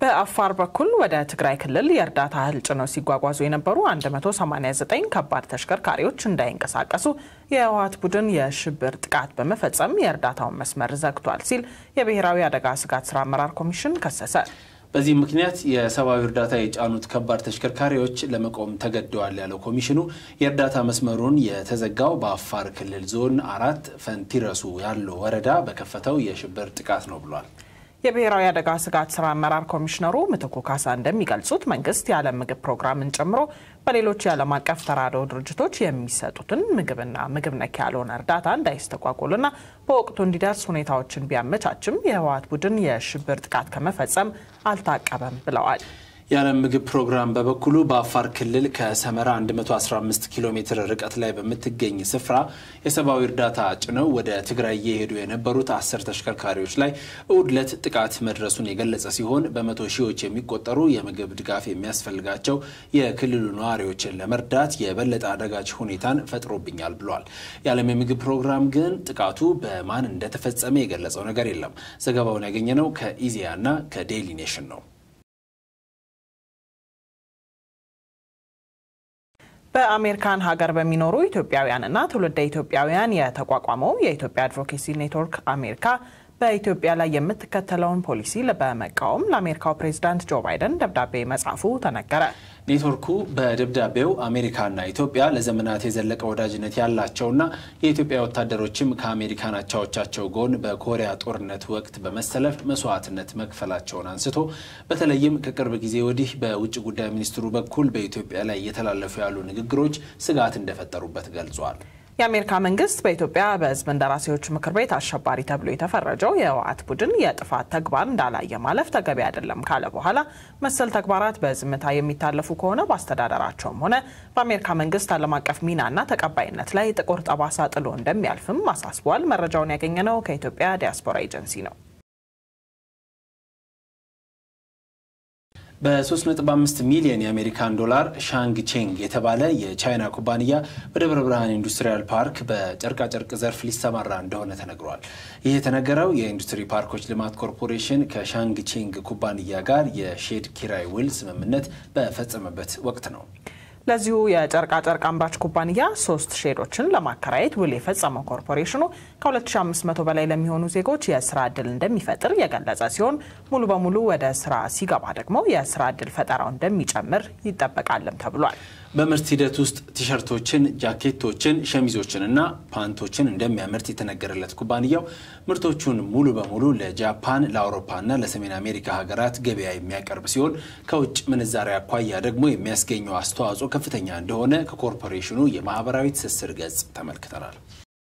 በአፋር በኩል ወደ ትግራይ ክልል የእርዳታ እህል ጭነው ሲጓጓዙ የነበሩ 189 ከባድ ተሽከርካሪዎች እንዳይንቀሳቀሱ የህወሓት ቡድን የሽብር ጥቃት በመፈጸም የእርዳታውን መስመር ዘግቷል ሲል የብሔራዊ አደጋ ስጋት ስራ አመራር ኮሚሽን ከሰሰ። በዚህ ምክንያት የሰብአዊ እርዳታ የጫኑት ከባድ ተሽከርካሪዎች ለመቆም ተገደዋል ያለው ኮሚሽኑ የእርዳታ መስመሩን የተዘጋው በአፋር ክልል ዞን አራት ፈንቲረሱ ያለው ወረዳ በከፈተው የሽብር ጥቃት ነው ብሏል። የብሔራዊ አደጋ ስጋት ስራ አመራር ኮሚሽነሩ ምትኩ ካሳ እንደሚገልጹት መንግስት የዓለም ምግብ ፕሮግራምን ጨምሮ በሌሎች የዓለም አቀፍ ተራድኦ ድርጅቶች የሚሰጡትን ምግብና ምግብ ነክ ያልሆነ እርዳታ እንዳይስተጓጎልና በወቅቱ እንዲደርስ ሁኔታዎችን ቢያመቻችም የህወሓት ቡድን የሽብር ጥቃት ከመፈጸም አልታቀበም ብለዋል። የዓለም ምግብ ፕሮግራም በበኩሉ በአፋር ክልል ከሰመራ 115 ኪሎ ሜትር ርቀት ላይ በምትገኝ ስፍራ የሰብአዊ እርዳታ ጭነው ወደ ትግራይ እየሄዱ የነበሩት አስር ተሽከርካሪዎች ላይ እሁድ ዕለት ጥቃት መድረሱን የገለጸ ሲሆን በመቶ ሺዎች የሚቆጠሩ የምግብ ድጋፍ የሚያስፈልጋቸው የክልሉ ነዋሪዎችን ለመርዳት የበለጠ አደጋች ሁኔታን ፈጥሮብኛል ብሏል። የዓለም የምግብ ፕሮግራም ግን ጥቃቱ በማን እንደተፈጸመ የገለጸው ነገር የለም። ዘገባውን ያገኘነው ከኢዜአ እና ከዴይሊ ኔሽን ነው። በአሜሪካን ሀገር በሚኖሩ ኢትዮጵያውያንና ትውልደ ኢትዮጵያውያን የተቋቋመው የኢትዮጵያ አድቮኬሲ ኔትወርክ አሜሪካ በኢትዮጵያ ላይ የምትከተለውን ፖሊሲ በመቃወም ለአሜሪካው ፕሬዚዳንት ጆ ባይደን ደብዳቤ መጻፉ ተነገረ። ኔትወርኩ በደብዳቤው አሜሪካና ኢትዮጵያ ለዘመናት የዘለቀ ወዳጅነት ያላቸውና የኢትዮጵያ ወታደሮችም ከአሜሪካን አቻዎቻቸው ጎን በኮሪያ ጦርነት ወቅት በመሰለፍ መስዋዕትነት መክፈላቸውን አንስቶ በተለይም ከቅርብ ጊዜ ወዲህ በውጭ ጉዳይ ሚኒስትሩ በኩል በኢትዮጵያ ላይ እየተላለፉ ያሉ ንግግሮች ስጋት እንደፈጠሩበት ገልጿል። የአሜሪካ መንግስት በኢትዮጵያ በሕዝብ እንደራሴዎች ምክር ቤት አሸባሪ ተብሎ የተፈረጀው የህወሓት ቡድን የጥፋት ተግባር እንዳላየ ማለፍ ተገቢ አይደለም ካለ በኋላ መሰል ተግባራት በዝምታ የሚታለፉ ከሆነ በአስተዳደራቸውም ሆነ በአሜሪካ መንግስት ዓለም አቀፍ ሚናና ተቀባይነት ላይ ጥቁር ጠባሳ ጥሎ እንደሚያልፍም አሳስቧል። መረጃውን ያገኘነው ከኢትዮጵያ ዲያስፖራ ኤጀንሲ ነው። በ3.5 ሚሊዮን የአሜሪካን ዶላር ሻንግ ቼንግ የተባለ የቻይና ኩባንያ በደብረ ብርሃን ኢንዱስትሪያል ፓርክ በጨርቃጨርቅ ዘርፍ ሊሰማራ እንደሆነ ተነግሯል። ይህ የተነገረው የኢንዱስትሪ ፓርኮች ልማት ኮርፖሬሽን ከሻንግ ቼንግ ኩባንያ ጋር የሼድ ኪራይ ውል ስምምነት በፈጸመበት ወቅት ነው። ለዚሁ የጨርቃጨርቅ አምራች ኩባንያ ሶስት ሼዶችን ለማከራየት ውል የፈጸመው ኮርፖሬሽኑ ከ2500 በላይ ለሚሆኑ ዜጎች የስራ ዕድል እንደሚፈጥር የገለጸ ሲሆን ሙሉ በሙሉ ወደ ስራ ሲገባ ደግሞ የስራ ዕድል ፈጠራው እንደሚጨምር ይጠበቃልም ተብሏል። በምርት ሂደት ውስጥ ቲሸርቶችን፣ ጃኬቶችን፣ ሸሚዞችን እና ፓንቶችን እንደሚያመርት የተነገረለት ኩባንያው ምርቶቹን ሙሉ በሙሉ ለጃፓን፣ ለአውሮፓና ለሰሜን አሜሪካ ሀገራት ገበያ የሚያቀርብ ሲሆን ከውጭ ምንዛሪ አኳያ ደግሞ የሚያስገኘው አስተዋጽኦ ከፍተኛ እንደሆነ ከኮርፖሬሽኑ የማህበራዊ ትስስር ገጽ ተመልክተናል።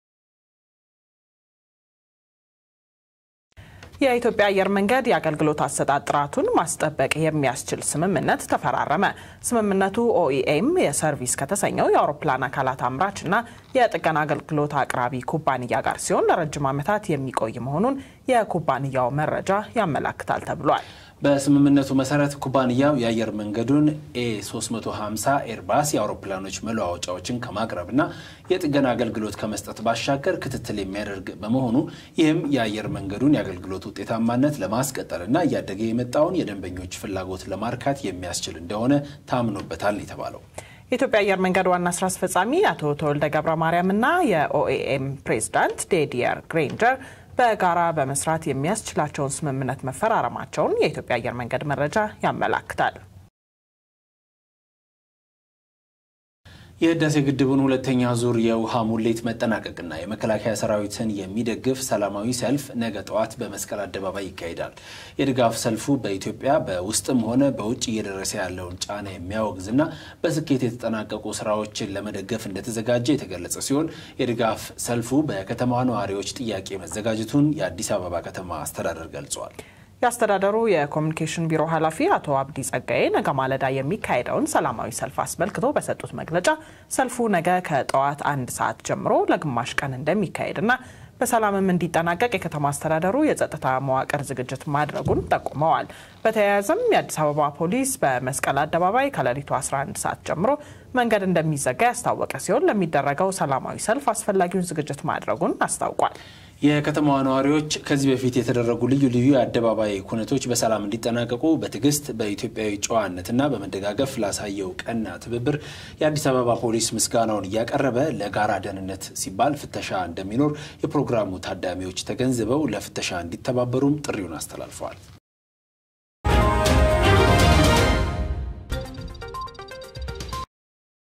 የኢትዮጵያ አየር መንገድ የአገልግሎት አሰጣጥ ጥራቱን ማስጠበቅ የሚያስችል ስምምነት ተፈራረመ። ስምምነቱ ኦኢኤም የሰርቪስ ከተሰኘው የአውሮፕላን አካላት አምራችና የጥገና አገልግሎት አቅራቢ ኩባንያ ጋር ሲሆን ለረጅም ዓመታት የሚቆይ መሆኑን የኩባንያው መረጃ ያመላክታል ተብሏል። በስምምነቱ መሰረት ኩባንያው የአየር መንገዱን ኤ 350 ኤርባስ የአውሮፕላኖች መለዋወጫዎችን ከማቅረብና የጥገና አገልግሎት ከመስጠት ባሻገር ክትትል የሚያደርግ በመሆኑ ይህም የአየር መንገዱን የአገልግሎት ውጤታማነት ለማስቀጠልና እያደገ የመጣውን የደንበኞች ፍላጎት ለማርካት የሚያስችል እንደሆነ ታምኖበታል የተባለው የኢትዮጵያ አየር መንገድ ዋና ስራ አስፈጻሚ አቶ ተወልደ ገብረ ማርያምና የኦኤኤም ፕሬዚዳንት ዴዲየር ግሬንጀር በጋራ በመስራት የሚያስችላቸውን ስምምነት መፈራረማቸውን የኢትዮጵያ አየር መንገድ መረጃ ያመላክታል። የህዳሴ ግድቡን ሁለተኛ ዙር የውሃ ሙሌት መጠናቀቅና የመከላከያ ሰራዊትን የሚደግፍ ሰላማዊ ሰልፍ ነገ ጠዋት በመስቀል አደባባይ ይካሄዳል። የድጋፍ ሰልፉ በኢትዮጵያ በውስጥም ሆነ በውጭ እየደረሰ ያለውን ጫና የሚያወግዝና በስኬት የተጠናቀቁ ስራዎችን ለመደገፍ እንደተዘጋጀ የተገለጸ ሲሆን የድጋፍ ሰልፉ በከተማዋ ነዋሪዎች ጥያቄ መዘጋጀቱን የአዲስ አበባ ከተማ አስተዳደር ገልጿል። የአስተዳደሩ የኮሚኒኬሽን ቢሮ ኃላፊ አቶ አብዲ ጸጋዬ ነገ ማለዳ የሚካሄደውን ሰላማዊ ሰልፍ አስመልክቶ በሰጡት መግለጫ ሰልፉ ነገ ከጠዋት አንድ ሰዓት ጀምሮ ለግማሽ ቀን እንደሚካሄድና በሰላምም እንዲጠናቀቅ የከተማ አስተዳደሩ የጸጥታ መዋቅር ዝግጅት ማድረጉን ጠቁመዋል። በተያያዘም የአዲስ አበባ ፖሊስ በመስቀል አደባባይ ከሌሊቱ 11 ሰዓት ጀምሮ መንገድ እንደሚዘጋ ያስታወቀ ሲሆን ለሚደረገው ሰላማዊ ሰልፍ አስፈላጊውን ዝግጅት ማድረጉን አስታውቋል። የከተማዋ ነዋሪዎች ከዚህ በፊት የተደረጉ ልዩ ልዩ የአደባባይ ኩነቶች በሰላም እንዲጠናቀቁ በትዕግስት በኢትዮጵያዊ ጨዋነትና በመደጋገፍ ላሳየው ቀና ትብብር የአዲስ አበባ ፖሊስ ምስጋናውን እያቀረበ ለጋራ ደህንነት ሲባል ፍተሻ እንደሚኖር የፕሮግራሙ ታዳሚዎች ተገንዝበው ለፍተሻ እንዲተባበሩም ጥሪውን አስተላልፈዋል።